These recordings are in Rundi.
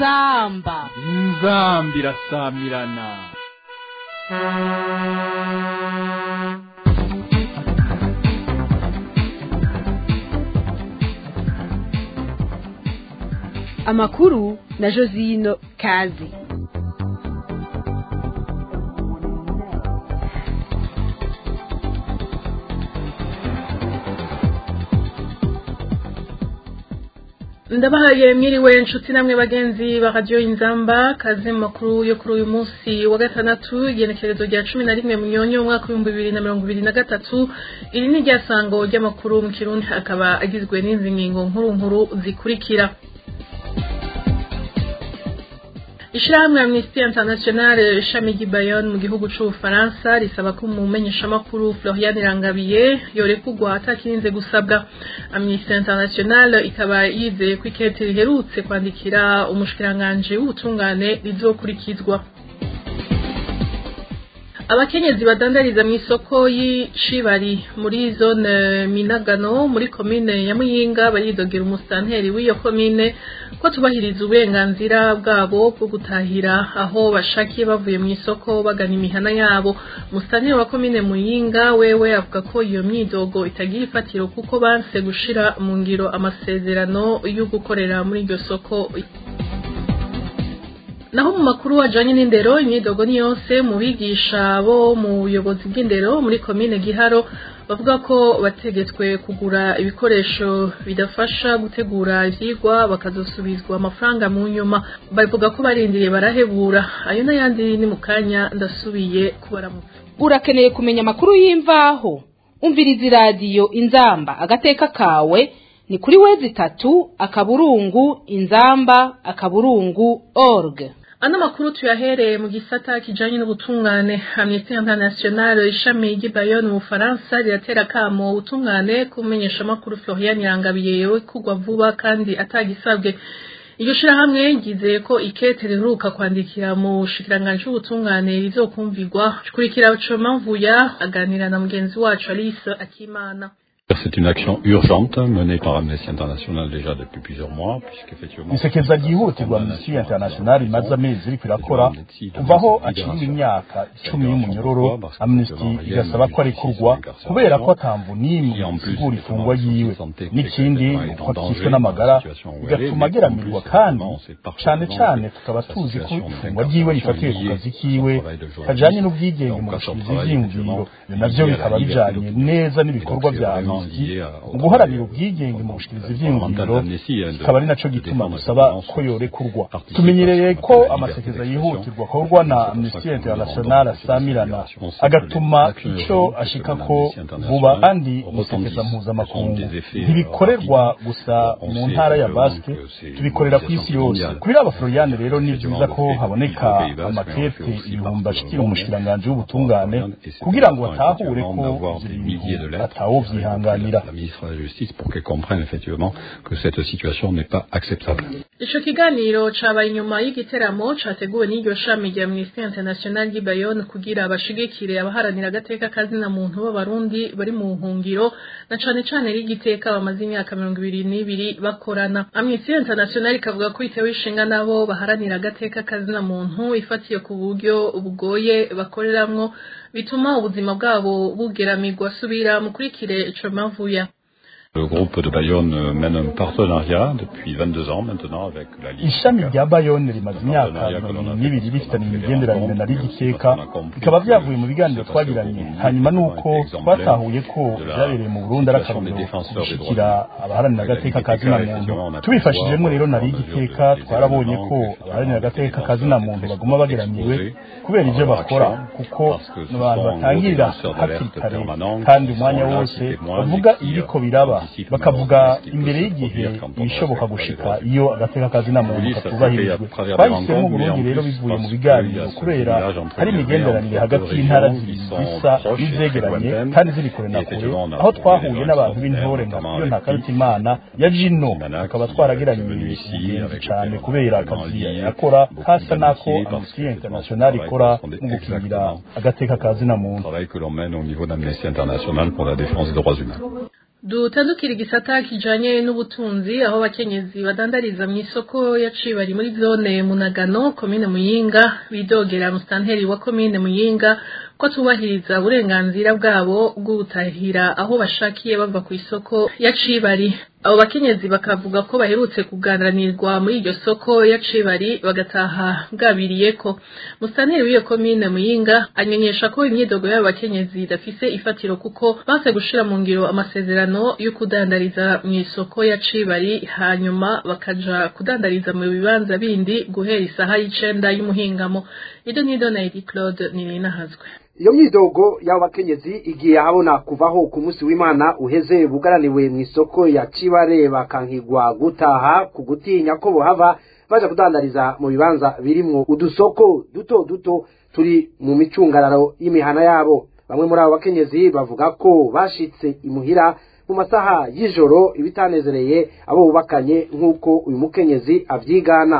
inzamba inzambi irasamirana amakuru na josino kazi ndabahaye mwiriwe inshuti namwe bagenzi ba radiyo inzamba kazi mu makuru yo kuri uyu munsi wa gatandatu igenekerezo rya cumi na rimwe munyonyo umwaka w'ibihumbi bibiri na mirongo ibiri na gatatu iri ni iryasango ry'amakuru mu kirundi akaba agizwe n'izi ngingo nkuru nkuru zikurikira ishirahamwe amnesty international ishami ry'ibayon mu gihugu c'ubufaransa risaba ko umumenyeshamakuru florian irangabiye yorekurwa atakirinze gusabwa amnesty international ikaba yizeye ko ikete riherutse kwandikira umushikiranganji w'ubutungane rizokurikizwa abakenyezi badandariza mu isoko y'icibari muri zone minagano muri komine ya muyinga baridogera umusitanteri w'iyo komine ko tubahiriza uburenganzira bwabo bwo gutahira aho bashakiye bavuye mu isoko bagana imihana yabo umusitanteri wa komine muyinga wewe avuga ko iyo myidogo itagira ifatiro kuko banse gushira mu ngiro amasezerano yo gukorera muri iryo soko naho mu makuru ajanye n'indero imyidogo ni yose mu bigisha bo mu buyobozi bw'indero muri komine giharo bavuga ko bategetswe kugura ibikoresho bidafasha gutegura ivyigwa bakazosubizwa amafaranga mu nyuma bavuga ko barindiriye barahebura ayo n'ayandi ni mu kanya ndasubiye kubaramutsa urakeneye kumenya amakuru y'imvaho umviriza iradiyo inzamba agateka kawe ni kuri wezi itatu akaburungu inzamba akaburungu org ano makuru tuyahereye mu gisata kijanye n'ubutungane amnesty international ishami ry'ibayon mu bufaransa riratera kamo ubutungane kumenyesha amakuru florian irangabiye yewe kugwa vuba kandi atagisabwe iryo shirahamwe ryizeye ko ikete riheruka kwandikira mu bushikiranganji bw'ubutungane rizokumvirwa kurikira comavuya aganira na mugenzi wacu alice akimana C'est une action urgente menée par Amnesty International déjà depuis plusieurs mois, puisqu'effectivement... isekeza ryihutirwa amnesty international imaze amezi iriko irakora kuva aho aciriwe imyaka icumi y'umunyororo amnesty igasaba ko arekurwa kubera ko atamvu n'imwe isigura ifungwa yiwe n'ikindi ko atikishwe n'amagara bigatuma ageramirwa kandi cane cane tukaba tuzi ko ifungwa ryiwe rifatiwe ku kazi kiwe kajanye n'ubwigenge mu gushikiriza ivyiyumviro ivyo navyo bikaba bijanye neza n'ibikorwa vya amnesty mu guharanira ubwigenge mu gushikiriza ivyiyumviro kikaba ari naco gituma dusaba ko yorekurwa tumenyereye ko amasekeza yihutirwa akorwa na amnesty international asamirana agatuma ico ashikako vuba kandi musekeza mpuzamakungu ntibikorerwa gusa mu ntara ya basque tubikorera ku isi yose kuri aba floriane rero ni vyiza ko haboneka amakete ibihumbi ashikira umushikiranganji w'ubutungane kugira ngo batahure ko ibintu atawovyihanganira la ministre de la Justice pour qu'elle comprenne effectivement que cette situation n'est pas acceptable. ico kiganiro cabaye inyuma y'igiteramo categuwe n'iryo shami rya Amnesty International ry'i Bayonne kugira bashigikire abaharanira agateka kazina muntu b'abarundi bari mu buhungiro na cane cane rigiteka bamaze imyaka mirongo ibiri n'ibiri bakorana Amnesty International ikavuga ko itewe ishinga nabo baharanira agateka kazina muntu ifatiye ku buryo bugoye bakoreramwo bituma ubuzima bwabo bugeramirwa subira mukurikire ico mavuya Le groupe de Bayonne mène un partenariat depuis 22 ans maintenant avec la Ligue. ishami rya bayone rimaze imyaka mirongo n'ibiri rifitanye imigenderanire na rigiteka bikaba vyavuye mu biganiro twagiranye hanyuma nuko twatahuye ko vyabereye mu burundi ari akarorero gushikira abaharanira agateka ka zina muntu tubifashijemwo rero na rigiteka twarabonye ko abaharanira agateka ka zina muntu baguma bageramiwe kubera ivyo bakora kuko ni abantu batangirira hakiri kare kandi umwanya wose bavuga ibiriko biraba bakavuga imbere y'igihe ibishoboka gushika iyo agateka kazina muntu katubahirijwe twahisemo Burundi rero bivuye mu biganiro kubera hari imigenderanire hagati y'intara zibiri zisa n'izegeranye kandi ziri kure na kure aho twahuye n'abantu b'intore nka iyo nta karutimana ya jino tukaba twarageranye ingenzi cane kubera akazi akora hasa n'ako amnesty international ikora mu gukingira agateka kazina muntu travail que l'on mène au niveau d'Amnesty International pour la défense des droits humains. dutandukira igisata kijanye n'ubutunzi aho abakenyezi badandariza mu isoko ya Cibari muri zone Munagano komine Muyinga bidogera mustanteri wa komine Muyinga ko tubahiriza uburenganzira bwabo bwo gutahira aho bashakiye bava ku isoko ya Cibari abo bakenyezi bakavuga ko baherutse kuganranirwa muri iryo soko ya Cibari bagataha bwabiriye ko mustanteri w'iyo komine Muyinga amenyesha ko imyidogo y'abo bakenyezi idafise ifatiro kuko banse gushira mu ngiro amasezerano yo kudandariza mu isoko ya Cibari hanyuma bakaja kudandariza mu bibanza bindi guhera isaha y'icenda y'umuhingamo ido nido na Edi Claude Nininahazwe iyo myidogo y'abo bakenyezi igiye ahabona kuvaho ku munsi w'imana uheze bugaraniwe mu isoko ya cibare bakankigwa gutaha ku gutinya ko bohava baja kudandariza mu bibanza birimwo udusoko duto duto turi mu micungararo y'imihana yabo bamwe muri abo bakenyezi bavuga ko bashitse imuhira mu masaha y'ijoro ibitanezereye abo bubakanye nk'uko uyu mukenyezi avyigana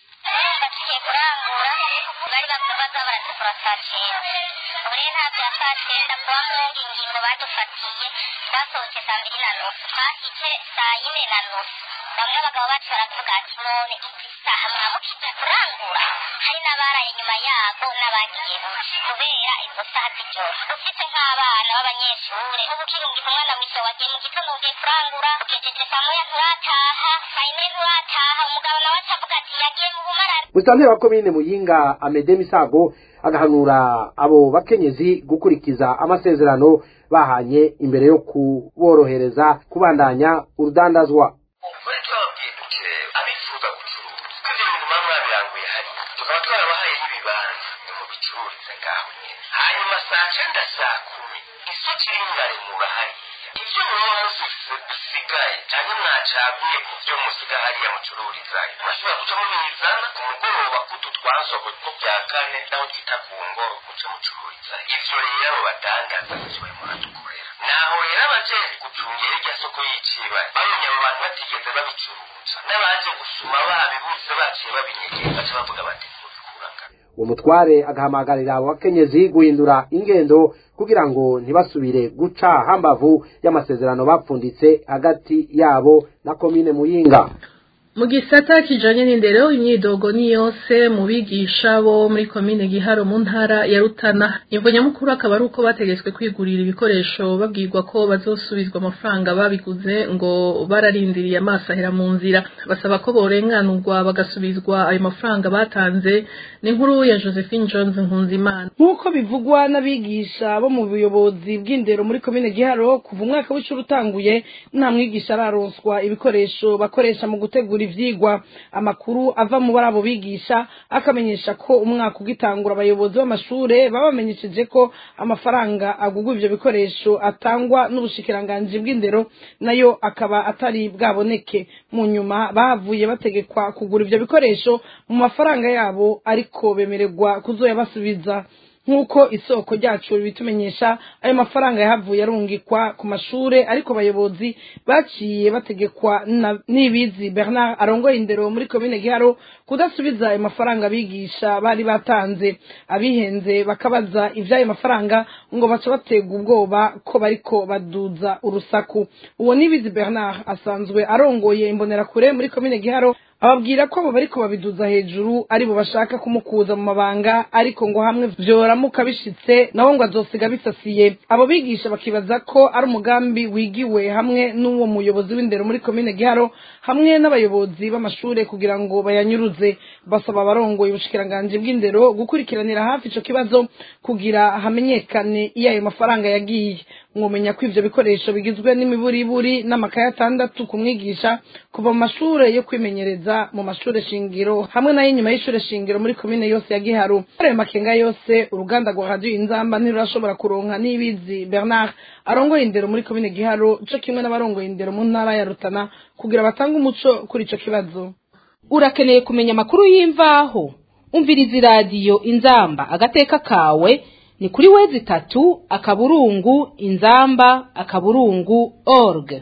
twasohotse saa mbiri na nusu twashitse saa yine na nusu bamwe abagabo bacu baravuga ati none izi saha mwamukije kurangura hari n'abaraye inyuma yabo n'abagiye buce kubera izo saha z'ijoro ufite nk'abana b'abanyeshure ubu ukirungika umwana mwisho wagiye mu gitondo ugiye kurangura ugejeje saa moya nturataha saa yine nturataha umugabo nawe acavuga ati yagiye mu bumarare musitanteri wa komine muyinga amede misago agahanura abo bakenyezi gukurikiza amasezerano bahanye imbere yo kuborohereza kubandanya urudandazwa kuri twababwiye duke abifuza gucuruza ko ibyo bintu baba mwabiranguye hariya tukaba twarabahaye n'ibibanza ni mu bicururize ngaho nyine hanyuma saa cyenda saa kumi isoko iringaremura hariya ibyo muba mufise bisigaye cyangwa mwacaguye ku byo musiga hariya mucururizayo murashobora guca mubizana ku mugoroba kutu twasohoye ko bya kane naho twita ku ngoro muce mucururizayo ivyo rero abo badandaza ivyo barimo baradukorera naho rero abajejwe gucungera irya soko y'iciba babonye abo bantu batigeze babicuruza n'abaje gusuma babibuze baciye babinyegeye baca bavuga bati mubikuraga uwo mutware agahamagarira abo bakenyezi guhindura ingendo kugira ngo ntibasubire guca hambavu y'amasezerano bapfunditse hagati yabo na komine muyinga mu gisata kijanye n'indero imyidogo ni yose mu bigisha bo muri komine giharo mu ntara ya rutana imvo nyamukuru akaba ari uko bategetswe kwigurira ibikoresho babwirwa ko bazosubizwa amafaranga babiguze ngo bararindiriye amaso ahera mu nzira basaba ko borenganurwa bagasubizwa ayo mafaranga batanze ni inkuru ya josephine jones nkunzimana nk'uko bivugwa n'abigisha bo mu buyobozi bw'indero muri komine giharo kuva umwaka w'ishuri utanguye nta mwigisha araronswa ibikoresho bakoresha mu gutegura ivyigwa amakuru ava mu bari abo bigisha akamenyesha ko umwaka ugitangura abayobozi b'amashure baba bamenyesheje ko amafaranga agugwa ivyo bikoresho atangwa n'ubushikiranganji bw'indero nayo akaba atari bwaboneke mu nyuma bahavuye bategekwa kugura ivyo bikoresho mu mafaranga yabo ariko bemererwa kuzoyabasubiza nk'uko isoko ryacu bitumenyesha ayo mafaranga yahavuye arungikwa ku mashure ariko abayobozi baciye bategekwa na nibizi bernard arongoye indero muri komine giharo kudasubiza ayo mafaranga abigisha bari batanze abihenze bakabaza ivy'ayo mafaranga ngo baca baterwa ubwoba ko bariko baduza urusaku uwo nibizi bernard asanzwe arongoye imbonerakure muri komine giharo ababwira ko abo bariko babiduza hejuru ari bo bashaka kumukuza mu mabanga ariko ngo hamwe vyoramuka bishitse naho ngo azosiga bisasiye abo bigisha bakibaza ko ari umugambi wigiwe hamwe n'uwo muyobozi w'indero muri komine giharo hamwe n'abayobozi b'amashure kugira ngo bayanyuruze basaba abarongoye ubushikiranganji bw'indero gukurikiranira hafi ico kibazo kugira hamenyekane iyo ayo mafaranga yagiye mwomenya ko ivyo bikoresho bigizwe n'imiburiburi n'amakaye atandatu ku mwigisha kuva mu mashure yo kwimenyereza mu mashure shingiro hamwe nayo inyuma y'ishure shingiro muri komine yose ya giharu ayo makenga yose uruganda rwa radiyo inzamba ntirurashobora kuronka n'ibizi bernard arongoye indero muri komine giharu co kimwe n'abarongoye indero mu ntara ya rutana kugira batange umuco kuri ico kibazo urakeneye kumenya amakuru y'imvaho umviriza iradiyo inzamba agateka kawe ni kuri wezi itatu akaburungu inzamba akaburungu org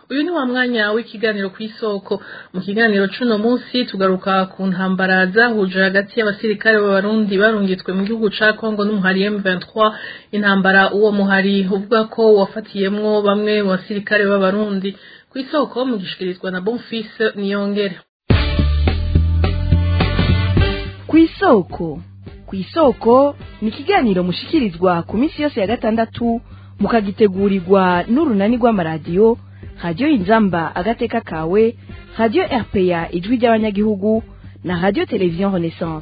uyu ni wa mwanya w'ikiganiro ku isoko mu kiganiro c'uno munsi tugaruka ku ntambara zahuje hagati y'abasirikare b'abarundi barungitswe mu gihugu ca Congo n'umuhari M23 intambara uwo muhari uvuga ko wafatiyemwo bamwe mu basirikare b'abarundi ku isoko mu gishikirizwa na Bonfils Niyongere ku isoko ku isoko ni ikiganiro mushikirizwa ku minsi yose ya gatandatu mukagitegurirwa n'urunani rw'amaradiyo radiyo inzamba agateka kawe radiyo rpa ijwi ry'abanyagihugu na radiyo televiziyo renaissance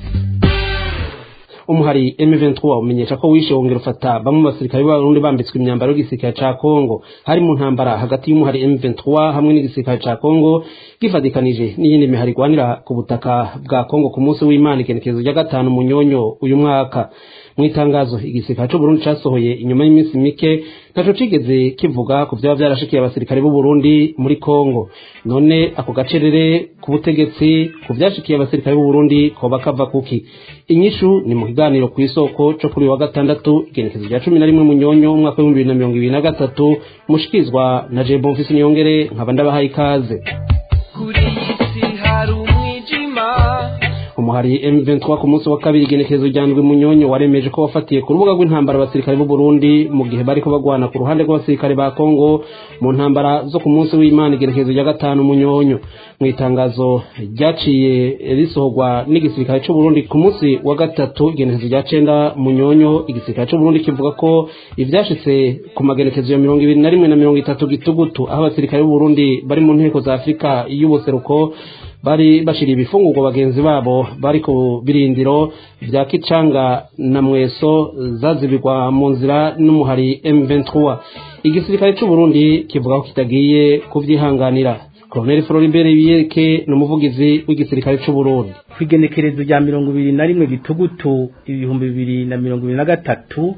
umuhari M23 umenyesha ko wishe wongera ufata bamwe mu basirikare b'abarundi bambitswe imyambaro y'igisirikare ca Kongo hari mu ntambara hagati y'umuhari M23 hamwe n'igisirikare ca Kongo gifadikanije n'iyindi mihari igwanira ku butaka bwa Kongo ku munsi w'Imana igenekerezo rya gatanu munyonyo uyu mwaka mu itangazo igisirikare c'u Burundi casohoye inyuma y'iminsi mike ntaco cigeze kivuga ku vyaba vyarashikiye abasirikare b'u Burundi muri Kongo none ako gacerere ku butegetsi ku vyashikiye abasirikare b'u Burundi koba kava kuki inyishu ni mu kiganiro ku isoko co kuri wa gatandatu igenekezo rya cumi na rimwe munyonyo umwaka w'ibihumbi bibiri na mirongo ibiri na gatatu mushikizwa na Jay Bonfils Niyongere nkaba ndabahaye ikaze kuri isi hari umwijima umuhari M23 ku munsi wa kabiri igenekerezo rya ndwi munyonyo waremeje ko wafatiye ku rubuga rw'intambara abasirikare b'u Burundi mu gihe bariko bagwana ku ruhande rw'abasirikare ba Kongo mu ntambara zo ku munsi w'Imana igenekerezo rya gatanu munyonyo mu itangazo ryaciye risohorwa n'igisirikare c'u Burundi ku munsi wa gatatu igenekerezo rya cenda munyonyo igisirikare c'u Burundi kivuga ko ivyashitse ku magenekezo ya mirongo ibiri na rimwe na mirongo itatu gitugutu aho abasirikare b'u Burundi bari mu nteko za Afurika y'ubuseruko bari bashiriye ibifungurwa bagenzi babo bari ku birindiro vya Kicanga na Mweso zazibirwa mu nzira n'umuhari M23 igisirikare c'u Burundi kivuga ko kitagiye kuvyihanganira Colonel Floribert Biyeke ni umuvugizi w'igisirikare c'u Burundi kwigenekerezo rya mirongo ibiri na rimwe gitugutu ibihumbi bibiri na mirongo ibiri na gatatu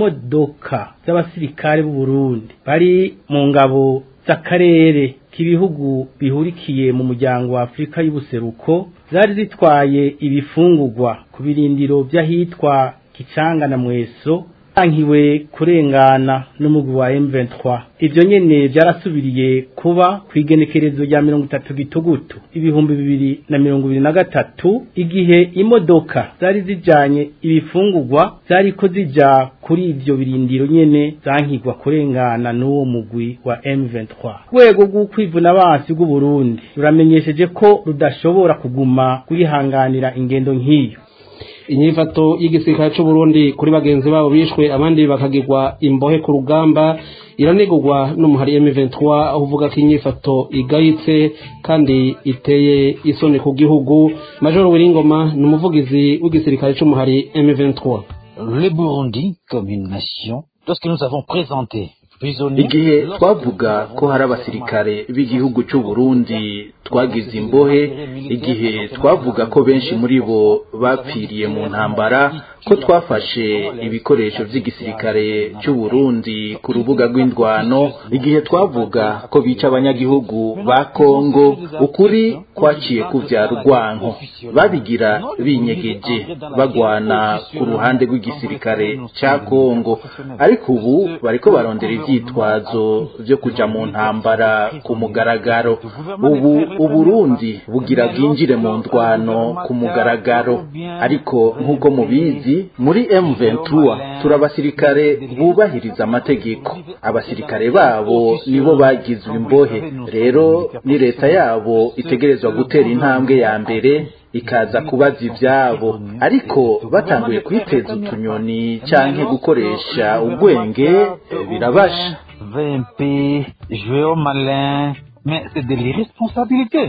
imodoka z'abasirikare b'u Burundi bari mu ngabo z'akarere k'ibihugu bihurikiye mu muryango wa Afurika y'ubuseruko zari zitwaye ibifungurwa ku birindiro by'ahitwa Kicanga na Mweso ankiwe kurengana n'umugwi wa M23 ivyo nyene byarasubiriye kuba kwigenekerezo rya mirongo itatu gitugutu ibihumbi bibiri na mirongo ibiri na gatatu igihe imodoka zari zijanye ibifungurwa zariko zija kuri ivyo birindiro nyene zankigwa kurengana n'uwo mugwi wa M23 rwego rw'ukwivuna abansi bw'u Burundi ruramenyesheje ko rudashobora kuguma kwihanganira ingendo nk'iyo inyifato y'igisirikare c'u Burundi kuri bagenzi babo bishwe abandi bakagirwa imbohe ku rugamba iranegurwa n'umuhari M23 aho uvuga ko inyifato igayitse kandi iteye isoni ku gihugu Major Wiringoma ni umuvugizi w'igisirikare c'umuhari M23 Le Burundi comme une nation lorsque nous avons présenté igihe twavuga ko hari abasirikare b'igihugu cy'u Burundi twagize imbohe igihe twavuga ko benshi muri bo bapfiriye mu ntambara ko twafashe ibikoresho by'igisirikare cy'u Burundi ku rubuga rw'indwano igihe twavuga ko bica abanyagihugu ba Kongo ukuri kwaciye kuvyara urwanko babigira binyegeje bagwana ku ruhande rw'igisirikare ca Kongo ariko ubu bariko barondera ivyitwazo vyo kuja mu ntambara ku mugaragaro ubu uburundi bugira bwinjire mu ndwano ku mugaragaro ariko nk'uko mubizi muri M23 turi abasirikare bubahiriza amategeko abasirikare babo nibo bagizwe imbohe rero ni leta yabo itegerezwa gutera intambwe ya mbere ikaza kubaza ibyabo ariko batanguye kwiteza utunyoni canke gukoresha ubwenge birabasha VMP jouer au malin mais c'est de l'irresponsabilité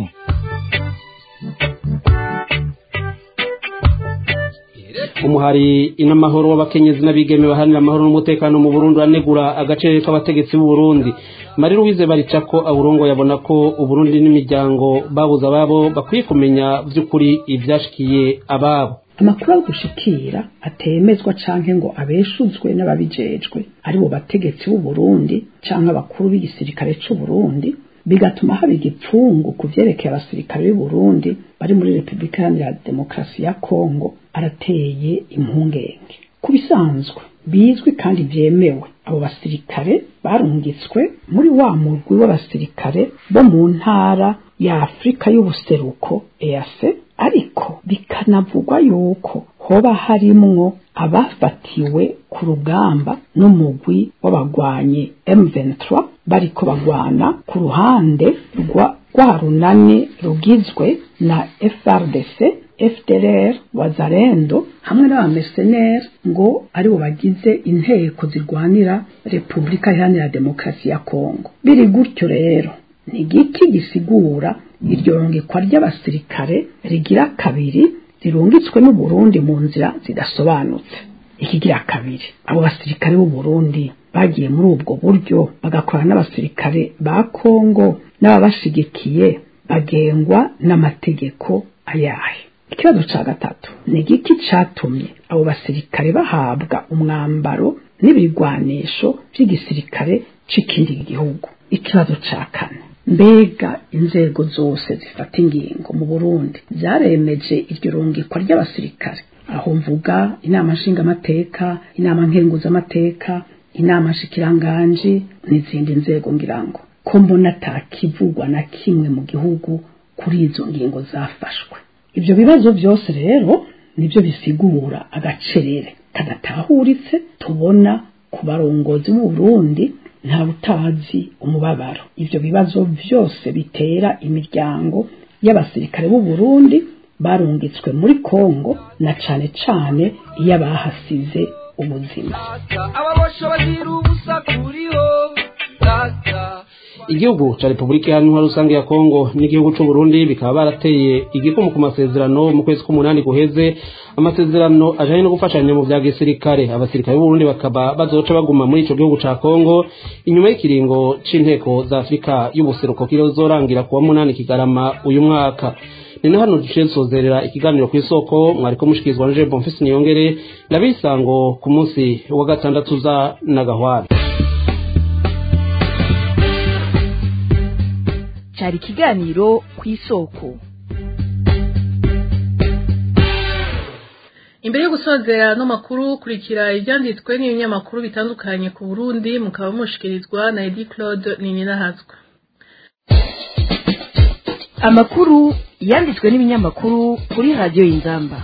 umuhari inamahoro w'abakenyezi n'abigeme baharanira amahoro n'umutekano mu Burundi anegura agace k'abategetsi b'u Burundi Marie Louise Baricako aburongo yabona ko Uburundi n'imiryango babuza ababo bakwiye kumenya vy'ukuri ivyashikiye ababo amakuru aho dushikira atemezwa canke ngo abeshuzwe n'ababijejwe ari bo bategetsi b'u Burundi canke abakuru b'igisirikare c'u Burundi bigatuma haba igipfungu ku vyerekeye abasirikare b'u Burundi bari muri Repubulika Iharanira Demokarasi ya Kongo arateye impungenge ku bisanzwe bizwi kandi byemewe abo basirikare barungitswe muri wa murwi w'abasirikare bo mu ntara ya afurika y'ubuseruko ease ariko bikanavugwa yuko hoba harimwo abafatiwe ku rugamba n'umugwi w'abagwanyi M23 bariko bagwana ku ruhande rwa rwa runani rugizwe na FRDC FDLR wazarendo hamwe n'abameseneri ngo aribo bagize inteko zirwanira Repubulika Iharanira Demokarasi ya Kongo biri gutyo rero ni igiki gisigura iryo rungikwa ry'abasirikare rigira kabiri rirungitswe n'u Burundi mu nzira zidasobanutse ikigira kabiri abo basirikare b'u Burundi bagiye muri ubwo buryo bagakorana n'abasirikare ba Kongo n'ababashigikiye bagengwa n'amategeko ayahe ikibazo ca gatatu ni igiki catumye abo basirikare bahabwa umwambaro n'ibigwanisho vy'igisirikare c'ikindi gihugu ikibazo ca kane mbega inzego zose zifata ingingo mu Burundi zaremeje iryo rungikwa ry'abasirikare aho mvuga inama nshingamateka inama nkenguzamateka inama nshikiranganji n'izindi nzego ngirango ko mbona atakivugwa na kimwe mu gihugu kuri izo ngingo zafashwe ibyo bibazo byose rero nibyo bisigura agacerere kadatahuritse tubona ku barongozi b'u Burundi nta butazi umubabaro ibyo bibazo byose bitera imiryango y'abasirikare b'u Burundi barungitswe muri Kongo na cane cane iyo abahasize ubuzima ababosha bagira ubusa kuriho data igihugu ca repubulika iharanira rusange ya kongo n'igihugu c'u burundi bikaba barateye igikumu ku masezerano mu kwezi k'umunani guheze amasezerano ajanye no gufashanya mu vya gisirikare abasirikare b'uburundi bakaba bazoca baguma muri ico gihugu ca kongo inyuma y'ikiringo c'inteko za afurika y'ubuseruko kizorangira kuwa munani kigarama uyu mwaka ni na hano duciye nsozerera ikiganiro ku isoko mwariko mushikirizwa na je bonfisi niyongere nabisango ku munsi wa gatandatu za nagahwana cyari ikiganiro ku isoko imbere yo gusozera no makuru kurikira ibyanditswe n'ibinyamakuru bitandukanye ku Burundi mukaba mushikirizwa na Edi Claude Nininahazwa amakuru yanditswe n'ibinyamakuru kuri radiyo y'inzamba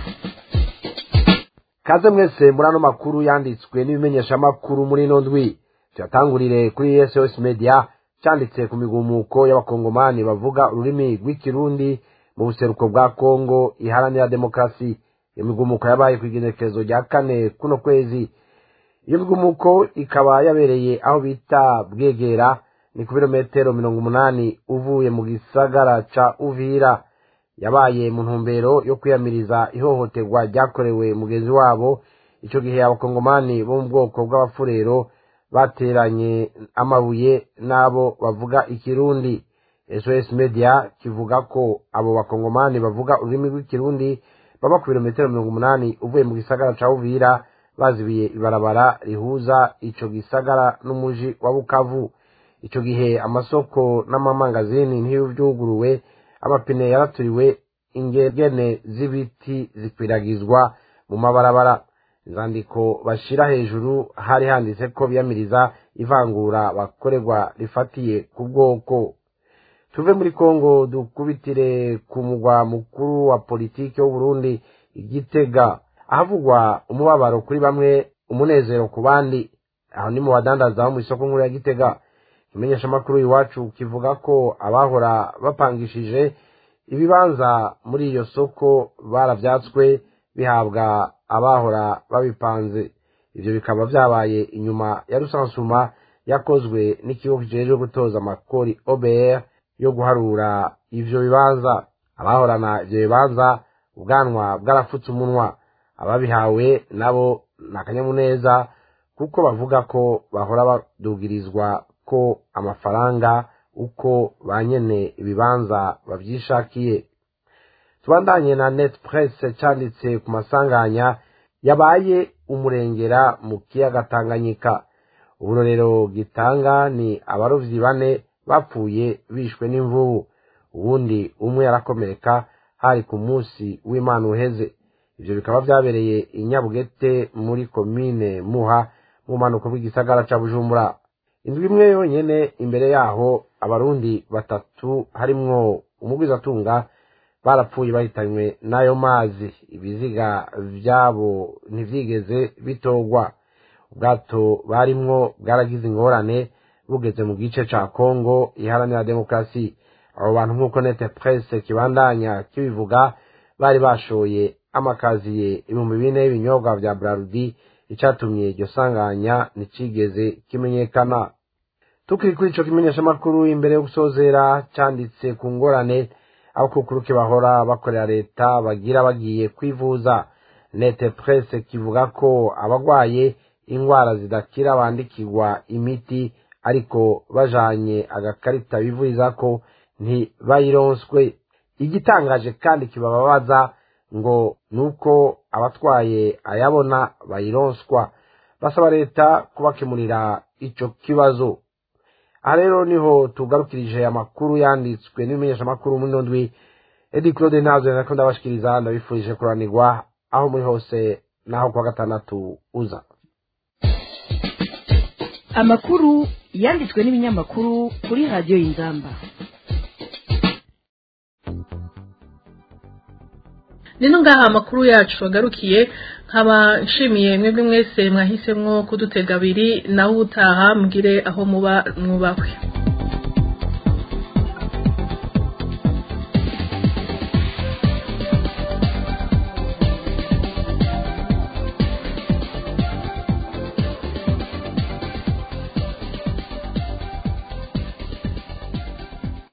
kaze mwese muri ano makuru yanditswe n'ibimenyeshamakuru muri ino ndwi tuyatangurire kuri SOS Media cyanditse ku migumuko y'abakongomani bavuga ururimi rw'ikirundi mu buseruko bwa kongo iharanira demokarasi iyo migumuko yabaye ku igenekerezo rya kane kuno kwezi iyo migumuko ikaba yabereye aho bita bwegera ni ku birometero mirongo umunani uvuye mu gisagara ca uvira yabaye mu ntumbero yo kwiyamiriza ihohoterwa ryakorewe mugenzi wabo icyo gihe abakongomani bo mu bwoko bw'abafurero bateranye amabuye n'abo bavuga ikirundi sos media kivuga ko abo bakongomani bavuga ururimi rw'ikirundi baba ku birometero mirongo umunani uvuye mu gisagara ca uvira bazibiye ibarabara rihuza ico gisagara n'umuji wa bukavu ico gihe amasoko n'amamangazini ntivyuguruwe amapine yaraturiwe ingegene z'ibiti zikwiragizwa mu mabarabara inzandiko bashira hejuru hari handitse ko biyamiriza ivangura bakorerwa rifatiye ku bwoko tuve muri kongo dukubitire ku mugwa mukuru wa politiki w'uburundi igitega ahavugwa umubabaro kuri bamwe umunezero ku bandi aho ni mu badandaza bo mu isoko nkuru ya gitega imenyeshamakuru iwacu kivuga ko abahora bapangishije ibibanza muri iyo soko barabyatswe bihabwa abahora babipanze ibyo bikaba byabaye inyuma ya rusansuma yakozwe n'ikigo kijejwe gutoza amakori obr yo guharura ivyo bibanza abahorana ivyo bibanza ubwanwa bwarafutse umunwa ababihawe nabo ni akanyamuneza kuko bavuga ko bahora badugirizwa ko amafaranga uko ba nyene ibibanza bavyishakiye tubandanye na net press canditse ku masanganya yabaye umurengera mu kiyaga tanganyika uburorero gitanga ni abarovyi bane bapfuye bishwe n'imvubu ubundi umwe yarakomereka hari ku munsi w'imana uheze ivyo bikaba vyabereye i nyabugete muri komine muha mu mpanuka bw'igisagara ca bujumbura indwi imwe yonyene imbere yaho abarundi batatu harimwo umugwizatunga barapfuye bahitanywe n'ayo mazi ibiziga vyabo ntivyigeze bitorwa ubwato barimwo bwaragize ingorane bugeze mu gice ca kongo iharanira demokarasi abo bantu nk'uko nete presse kibandanya kibivuga bari bashoye amakaziye ibihumbi bine y'ibinyobwa vya brarudi icatumye iryo sanganya nticigeze kimenyekana tukiri kuri ico kimenyeshamakuru imbere yo gusozera canditse ku ngorane abakukuruke bahora bakorera leta bagira bagiye kwivuza nete presse kivuga ko abagwaye ingwara zidakira bandikirwa imiti ariko bajanye agakarita bivuriza ko ntibayironswe igitangaje kandi kibababaza ngo nuko abatwaye ayabona bayironswa basaba leta kubakemurira ico kibazo aha rero niho tugarukirije amakuru yanditswe n'ibimenyeshamakuru muri ino ndwi edi claude ntazo nako ndabashikiriza ndabifurije kuranirwa aho muri hose naho kuwa gatandatu uza amakuru yanditswe n'ibinyamakuru kuri radiyo y'inzamba nino ngaha amakuru yacu agarukiye nkaba nshimiye mwebwe mwese mwahisemwo kudutega abiri nawe utaha mbwire aho muba mwubahwe